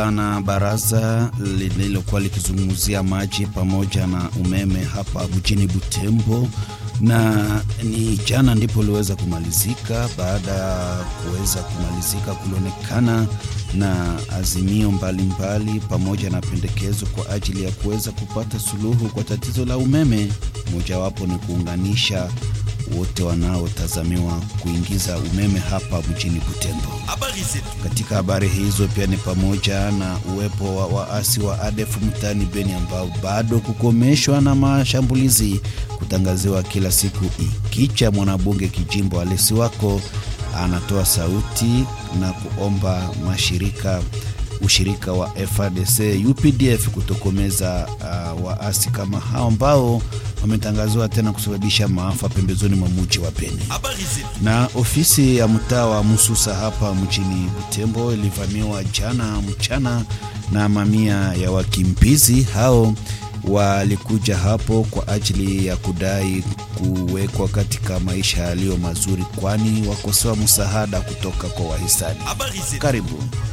na baraza lililokuwa likizungumzia maji pamoja na umeme hapa mjini Butembo, na ni jana ndipo liweza kumalizika. Baada ya kuweza kumalizika, kulionekana na azimio mbalimbali mbali, pamoja na pendekezo kwa ajili ya kuweza kupata suluhu kwa tatizo la umeme. Mojawapo ni kuunganisha wote wanaotazamiwa kuingiza umeme hapa mjini Butembo. Katika habari hizo pia ni pamoja na uwepo wa waasi wa ADF mtaani Beni ambao bado kukomeshwa na mashambulizi kutangaziwa kila siku. Ikicha mwanabunge kijimbo Alesi wako anatoa sauti na kuomba mashirika ushirika wa FARDC UPDF kutokomeza uh, waasi kama hao ambao wametangaziwa tena kusababisha maafa pembezoni mwa mji wa Beni. Na ofisi ya mtaa wa Mususa hapa mjini Butembo ilivamiwa jana mchana na mamia ya wakimbizi hao walikuja hapo kwa ajili ya kudai kuwekwa katika maisha yaliyo mazuri, kwani wakosewa msaada kutoka kwa wahisani. Karibu.